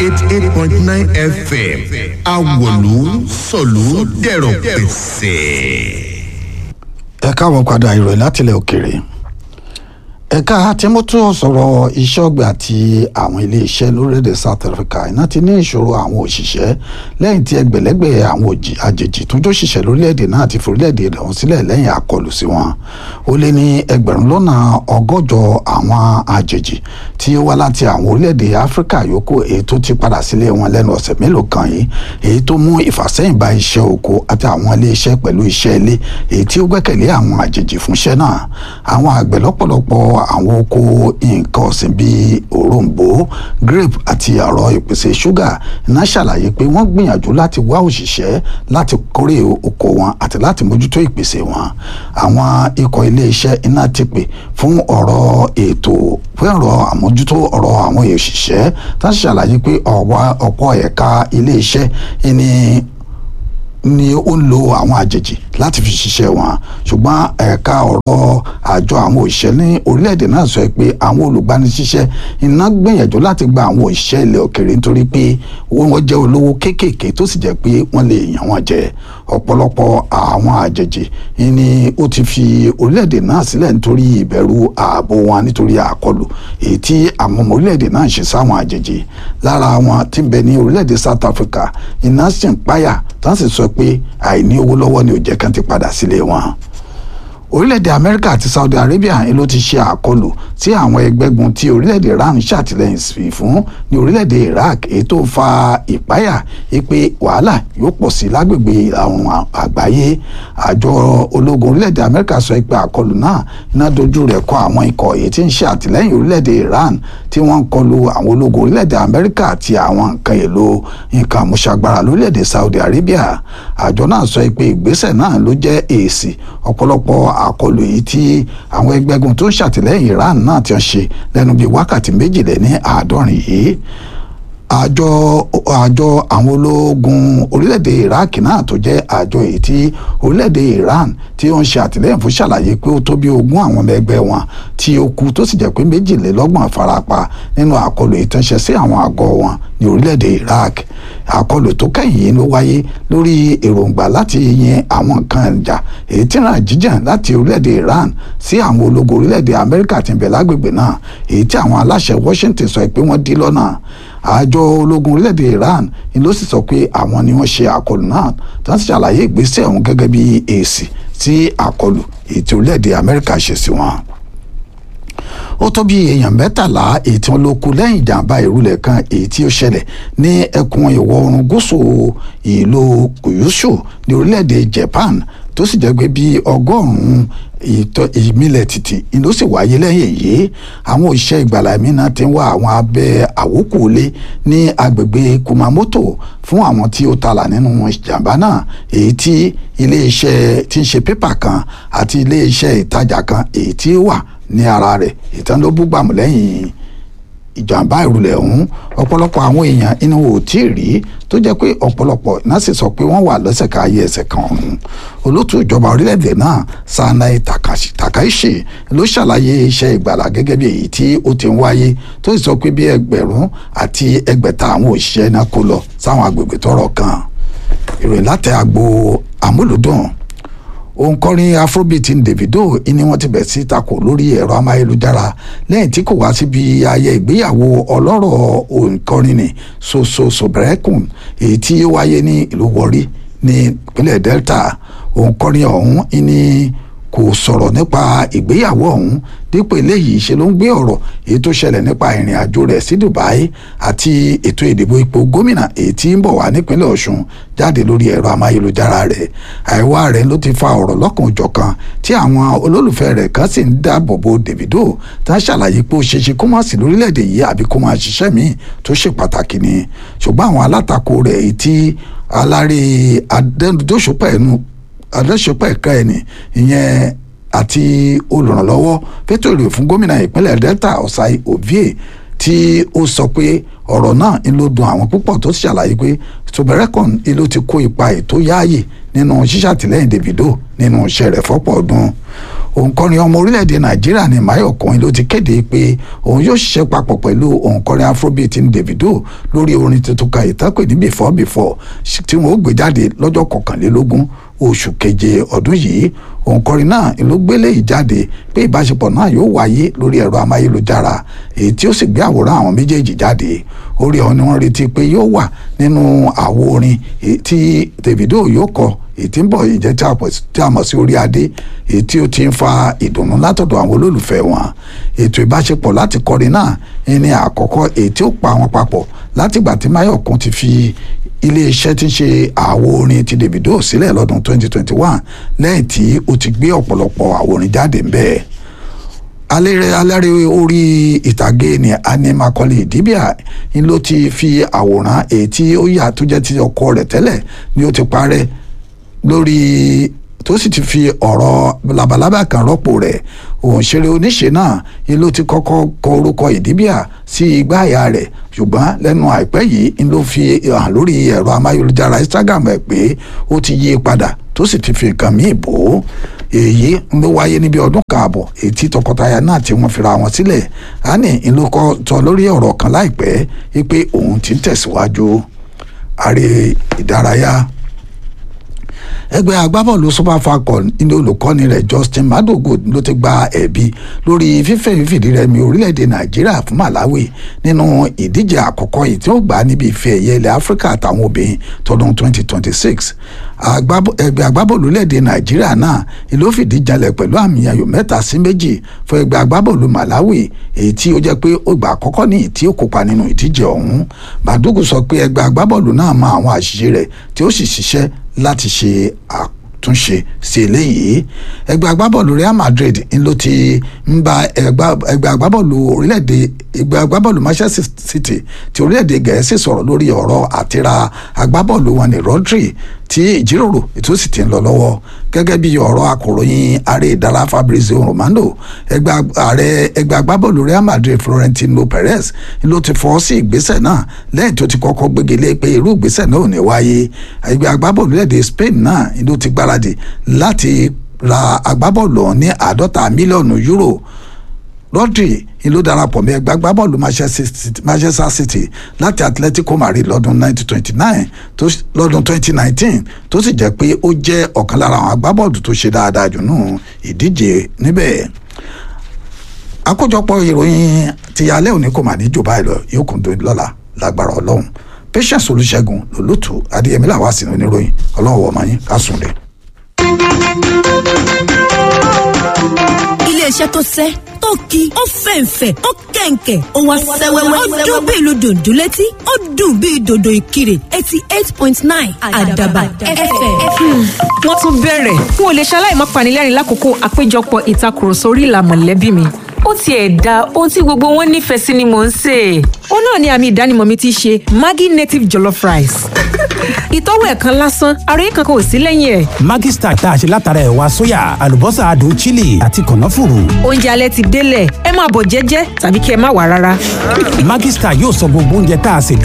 eighty eight point nine fm awolu sọ̀lú dẹ̀rọ̀ pẹ̀sẹ̀. ẹ káàbọ̀ padà ìròyìn látilẹ̀ òkèèrè ẹ̀ka timoto sọ̀rọ̀ iṣẹ́ ọ̀gbìn àti àwọn iléeṣẹ́ lórílẹ̀‐èdè south africa iná ti ní ìṣòro àwọn òṣìṣẹ́ lẹ́yìn tí ẹgbẹ̀lẹ́gbẹ̀ àwọn òjì àjèjì tó jóṣìṣẹ́ lórílẹ̀‐èdè náà ti forílẹ̀‐èdè rẹ̀ hàn sílẹ̀ lẹ́yìn àkọlù sí wọn ó lé ní ẹgbẹ̀rún lọ́nà ọgọ́jọ àwọn àjèjì tí ó wá láti àwọn orílẹ̀‐èdè áfíríkà yòókù èyí tó ti padà sílé wọn lẹ́nu ọ̀sẹ̀ mélòó kan yìí èyí tó mú ìfàsẹ́yìn bá iṣẹ́ oko àti àwọn iléeṣẹ́ pẹ̀lú iṣẹ́ ilé èyí tí ó gbẹ́kẹ̀lé àwọn àjèjì fúnṣẹ́ náà àwọn àgbẹ̀ lọ́pọ̀lọpọ̀ àwọn oko nǹkan ọ̀sìn bíi òrombó grape àti ọ̀rọ̀ ìpèsè ṣúgà iná ṣàlàyé pé wọ́n gbìyànjú láti wá òṣìṣẹ́ láti kórè oko wọn àti láti mójútó ìpèsè wọn àwọn ikọ̀ iléeṣẹ́ iná ti pè fún ọ̀rọ̀ ètò fún ọ̀rọ̀ àmójútó ọ̀rọ̀ àwọn òṣìṣẹ́ tá a ṣàlàyé pé ọ̀pọ̀ ẹ̀ka iléeṣẹ́ ni ni ó ń lo àwọn àjèjì láti fi ṣiṣẹ́ wọn ṣùgbọ́n ẹ̀ka ọ̀rọ̀ àjọ àwọn òṣìṣẹ́ ní orílẹ̀-èdè náà sọ pé àwọn olùgbanisíṣẹ́ iná gbìyànjú láti gba àwọn òṣìṣẹ́ ilẹ̀ òkèrè nítorí pé wọ́n jẹ́ olówó kéékèèké tó sì jẹ́ pé wọ́n lè yàn wọ́n jẹ ọ̀pọ̀lọpọ̀ àwọn àjèjì ni ó ti fi orílẹ̀-èdè náà sílẹ̀ nítorí ìbẹ̀rù ààbò wọn nítorí àkọlù èyí tí àwọn ọmọ orílẹ̀-èdè náà ń ṣe sáwọn àjèjì lára wọn tí ń bẹ ní orílẹ̀-èdè South Africa iná sì ń páyà tán sì sọ pé àìní owó lọ́wọ́ ni ò jẹ́ kán ti padà sílé wọn orílẹ̀-èdè amẹ́ríkà àti saudi arabia ló ti ṣe àkọlù tí àwọn ẹgbẹ́gun tí orílẹ̀-èdè iran ṣàtìlẹ́yìn sí fún ní orílẹ̀-èdè iraq èyí tó fa ìpáyà pé wàhálà yóò pọ̀ sí lágbègbè ìlà oòrùn àgbáyé àjọ ológun orílẹ̀-èdè amẹ́ríkà sọ pé àkọlù náà iná dojú rẹ̀ kọ àwọn ikọ̀ èyí tí ń ṣe àtìlẹ́yìn orílẹ̀-èdè iran tí wọ́n ń kọlu àwọn ológun orílẹ̀-èdè amẹ́ríkà àti àwọn nǹkan èlò nǹkan àmúṣagbára lórílẹ̀-èdè saudi arabia àjọ náà sọ pé ìgbésẹ̀ náà ló jẹ́ èsì ọ̀pọ̀lọpọ̀ àkọlù yìí tí àwọn ẹgbẹ́gun tó ń ṣàtìlẹ́yìn Iran náà ti ń ṣe lẹ́nu bíi wákàtí méjìlél ní àádọ́rin yìí àjọ àjọ àwọn ológun orílẹ̀-èdè Iraq náà tó jẹ́ àjọ èyí tí orílẹ̀-èdè Iran tí ó ń ṣe àtìlẹ́yìn fún ṣàlàyé pé ó tó bí ogún àwọn ọmọ ẹgbẹ́ wọn tí ó kú tó sì jẹ́ pé méjìlélọ́gbọ̀n farapa nínú àkọlù ìtànṣẹ́ sí àwọn àgọ́ wọn ní orílẹ̀-èdè Iraq àkọlù tó kẹ́yìn yìí ló wáyé lórí èròǹgbà láti yin àwọn nǹkan ìjà èyí tí ràn jíjàn láti orílẹ̀-èdè Iran sí àwọn ológun orílẹ̀-èdè Amẹ́ríkà tí ń bẹ lágbègbè náà èyí tí àwọn aláṣẹ Washington sọ pé wọ́n dí lọ́nà àjọ ológun orílẹ̀-èdè Iran ni ló sì sọ pé àwọn ni wọ́n ṣe àkọlù náà tí wọ́n sì ṣàlàyé ìgbésẹ̀ ọ̀hún gẹ́gẹ́ bí èsì sí àkọlù èyí tí orílẹ̀-èdè Amẹ́ríkà ṣe sí wọn ó tó bí èèyàn mẹ́tàlá èyí tí wọ́n ló kú lẹ́yìn ìjàmbá ìrúlẹ̀ kan èyí tí ó ṣẹlẹ̀ ní ẹkùn ìwọ̀ oòrùn gúúsù ìlú Kyushu ní orílẹ̀-èdè Japan tó sì jẹ́ pé bí ọgọ́rùn-ún ìmílẹ̀ títì ló sì wáyé lẹ́yìn èyí àwọn òṣìṣẹ́ ìgbàlá mìíràn ti ń wá àwọn abẹ́ àwòkúlé ní agbègbè Kumamoto fún àwọn tí ó talà nínú ìjàmbá náà èyí tí iléeṣẹ́ tí ń ṣe pépà kan àti iléeṣẹ́ ìtajà kan èyí tí ó wà ní ara rẹ̀ ìtàn ló bú gbàmù lẹ́yìn ìjàmbá ìrùlẹ̀ ọ̀hún ọ̀pọ̀lọpọ̀ àwọn èèyàn inú ò tí ì rí tó jẹ́ pé ọ̀pọ̀lọpọ̀ náà sì sọ pé wọ́n wà lọ́sẹ̀ ká ayé ẹsẹ̀ kan ọ̀hún olótú ìjọba orílẹ̀-èdè náà Sanai Takaishi ló ṣàlàyé iṣẹ́ ìgbàlà gẹ́gẹ́ bí èyí tí ó ti ń wáyé tó sì sọ pé bí ẹgbẹ̀rún àti ẹgbẹ̀ta àwọn òṣìṣẹ́ náà kó lọ sáwọn agbègbè tọ́rọ̀ kan ìròyìn láti agbo àmúlùdùn òǹkọrin afrobeat Davido ni wọ́n ti bẹ̀ sí takò lórí ẹ̀rọ amáyélujára lẹ́yìn tí kò wá síbi ayẹ ìgbéyàwó ọlọ́rọ̀ òǹkọrin ní soso sobrekun èyí tí ó wáyé ní ìlú Warri ní ìpínlẹ̀ Delta òǹkọrin ọ̀hún ni kò sọ̀rọ̀ nípa ìgbéyàwó ọ̀hún dípò eléyìí ṣe ló ń gbé ọ̀rọ̀ èyí tó ṣẹlẹ̀ nípa ìrìn àjò rẹ̀ sí Dubai àti ètò ìdìbò ipò gómìnà èyí tí ń bọ̀ wá nípínlẹ̀ Ọ̀ṣun jáde lórí ẹ̀rọ amáyélujára rẹ̀ àìwá rẹ̀ ló ti fa ọ̀rọ̀ lọ́kàn òjọ̀kan tí àwọn olólùfẹ́ rẹ̀ kan sì ń dáàbò bo Davido tá a ṣàlàyé pé ó ṣe ṣe kó má sí lórílẹ̀‐èdè yìí àbí kó máa ṣiṣẹ́ míì tó ṣe pàtàkì ni ṣùgbọ́n àwọn alátakò rẹ̀ èyí tí alárè adẹ́nudóṣùpẹ̀ ẹnu adẹ́sọpọ̀ ẹ̀ka ẹni ìyẹn àti olùrànlọ́wọ́ fẹ́tò èrè fún gómìnà ìpínlẹ̀ Delta Osai Ovie tí ó sọ pé ọ̀rọ̀ náà ń ló dùn àwọn púpọ̀ tó ṣàlàyé pé Soberekon ló ti kó ipa ètò yáàyè nínú ṣíṣàtìlẹ́yìn Davido nínú iṣẹ́ rẹ̀ fọ́pọ̀ ọdún òǹkọrin ọmọ orílẹ̀-èdè nàìjíríà ní mayọ̀kùnrin ló ti kéde pé òun yóò ṣiṣẹ́ papọ̀ pẹ̀lú òǹkọrin afrobeat ní davido lórí orin tuntun kan ìtàpè ní before before tí wọn ó gbé jáde lọ́jọ́ kọkànlélógún oṣù keje ọdún yìí òǹkọrin náà ló gbélé ìjáde pé ìbáṣepọ̀ náà yóò wáyé lórí ẹ̀rọ amáyélujára èyí tí ó sì gbé àwòrán àwọn méjèèjì jáde orí ọ̀hún ni wọ́n retí pé yóò wà nínú àwo orin tí davido yóò kọ èyí tí ń bọ̀ yìí jẹ́ tí a mọ̀ sí orí adé èyí tí ó ti ń fa ìdùnnú látọ̀dọ̀ àwọn olólùfẹ́ wọn ètò ìbáṣepọ̀ láti kọrin náà ní àkọ́kọ́ èyí tí ó pa wọn papọ̀ látìgbà tí mayọ̀kún ti fi iléeṣẹ́ tí ń ṣe àwo orin ti davido sílẹ̀ lọ́dún 2021 lẹ́yìn tí ó ti gbé ọ̀pọ̀lọpọ̀ àwo orin jáde ń bẹ́ẹ̀ alẹ́rẹ́ alẹ́rẹ́ orí ìtàgé ni Annie Macaulay Idibia ni ló ti fi àwòrán èyí tí ó yà tó jẹ́ ti ọkọ rẹ̀ tẹ́lẹ̀ ni ó ti parẹ́ lórí tó sì ti fi ọ̀rọ̀ labalábá kan rọ́pò rẹ̀ òǹṣeré oníṣe náà ni ló ti kọ́kọ́ kọ orúkọ Idibia sí igbá àyà rẹ̀ ṣùgbọ́n lẹ́nu àìpẹ́ yìí ni ló fi hàn lórí ẹ̀rọ amáyélujára Instagram ẹ̀ pé ó ti yí padà tó sì ti fi nǹkan míì bò ó èyí ló wáyé níbi ọdún kààbọ̀ èyí tí tọkọtaya náà tí wọ́n fira wọn sílẹ̀ ani ìlúkọ sọ lórí ọ̀rọ̀ kan láìpẹ́ wípé òun ti ń tẹ̀síwájú ààrẹ ìdárayá ẹgbẹ́ agbábọ́ọ̀lù super falcon ní olùkọ́ni rẹ̀ justin madogo ló ti gba ẹ̀bi lórí fífẹ́ fìdírẹmi orílẹ̀-èdè nàìjíríà fún malawi nínú ìdíje àkọ́kọ́ yìí tí ó gbà níbi ìfẹ́ ẹ̀yẹ ilẹ̀ áfíríkà àtàwọn obìnrin tọdún 2026 ẹgbẹ́ agbábọ́ọ̀lù lẹ́ẹ̀dẹ̀ nàìjíríà náà ló fìdí jalẹ̀ pẹ̀lú àmì ayò mẹ́ta sí méjì fún ẹgbẹ́ agbábọ́ọ̀lù malawi èyí tí ó jẹ́ pé ó gbà àkọ́kọ́ ní tí ó kópa nínú ìdíje ọ̀hún madogo sọ pé ẹgbẹ́ agbábọ́ọ̀lù náà mọ àwọn àṣìṣe rẹ̀ tí ó sì ṣiṣẹ́ láti ṣe àtúnṣe sí eléyìí ẹgbẹ́ agbábọ́ọ̀lù Real Madrid ń ló ti ń bá ẹgbẹ́ agbábọ́ọ̀lù orílẹ̀-èdè ẹgbẹ́ agbábọ́ọ̀lù Manchester City ti orílẹ̀-èdè Gẹ̀ẹ́sì sọ̀rọ̀ lórí ọ̀rọ̀ àtìra agbábọ́ọ̀lù wọn ní Rodri tí ìjíròrò ètò sì ti ń lọ lọ́wọ́ gẹ́gẹ́ bí ọ̀rọ̀ akọ̀ròyìn ààrẹ ìdára Fabrizio Romano ẹgbẹ́ ààrẹ ẹgbẹ́ agbábọ́ọ̀lù Real Madrid Florentino Perez ló ti fọ́ sí ìgbésẹ̀ náà lẹ́yìn tó ti kọ́kọ́ gbégilé pé irú ìgbésẹ̀ náà ò ní wáyé ẹgbẹ́ agbábọ́ọ̀lù lẹ́dẹ̀ Spain náà ló ti gbáradì láti ra agbábọ́ọ̀lù ní àádọ́ta mílíọ̀nù euro Rodri ló darapọ̀ mọ́ ẹgbẹ́ agbábọ́ọ̀lù Manchester City láti Atletico Madrid lọ́dún 1929 lọ́dún 2019 tó sì jẹ́ pé ó jẹ́ ọ̀kan lára àwọn agbábọ́ọ̀lù tó ṣe dáadáa jù nù ìdíje níbẹ̀ àkójọpọ̀ ìròyìn ti alẹ́ òní kò mà ní jù báyìí lọ yóò kún dòní lọ́la lágbára ọlọ́run Patience Olúṣẹ́gun lòlótú adéyẹmí làwọn àsìnà oníròyìn ọlọ́run wọ̀ mọ́ yín ká sùn lẹ̀. iléeṣẹ́ tó sẹ́ tó ki ó fẹ̀ǹfẹ̀ ó kẹ̀ǹkẹ̀ ó wá sẹ́wẹ́wẹ́ ó dún bí ìlú dòdò létí ó dùn bí dòdò ìkirè eighty eight point nine àdàbà fm. wọ́n tún bẹ̀rẹ̀ n ò lè ṣaláì má panilẹ́rìn lákòókò àpéjọpọ̀ ìtakùrọ̀sọ orí ìlà mọ̀lẹ́bí mi ó tiẹ̀ da ohun tí gbogbo wọn nífẹ̀ẹ́ sí ni mò ń sè é. ó náà ni àmì ìdánimọ̀ mi ti ṣe Maggi native jollof rice. ìtọ́wò ẹ̀ kan lásán àròyé kankan ò sí lẹ́yìn ẹ̀. Maggi Star tá a ṣe látara ẹ̀wà sóyà àlùbọ́sà adùn chili àti kànáfùrù. oúnjẹ alẹ́ ti délẹ̀ ẹ máa bọ̀ jẹ́jẹ́ tàbí kí ẹ má wà rárá. Maggi Star yóò sọ gbogbo oúnjẹ tá a ṣe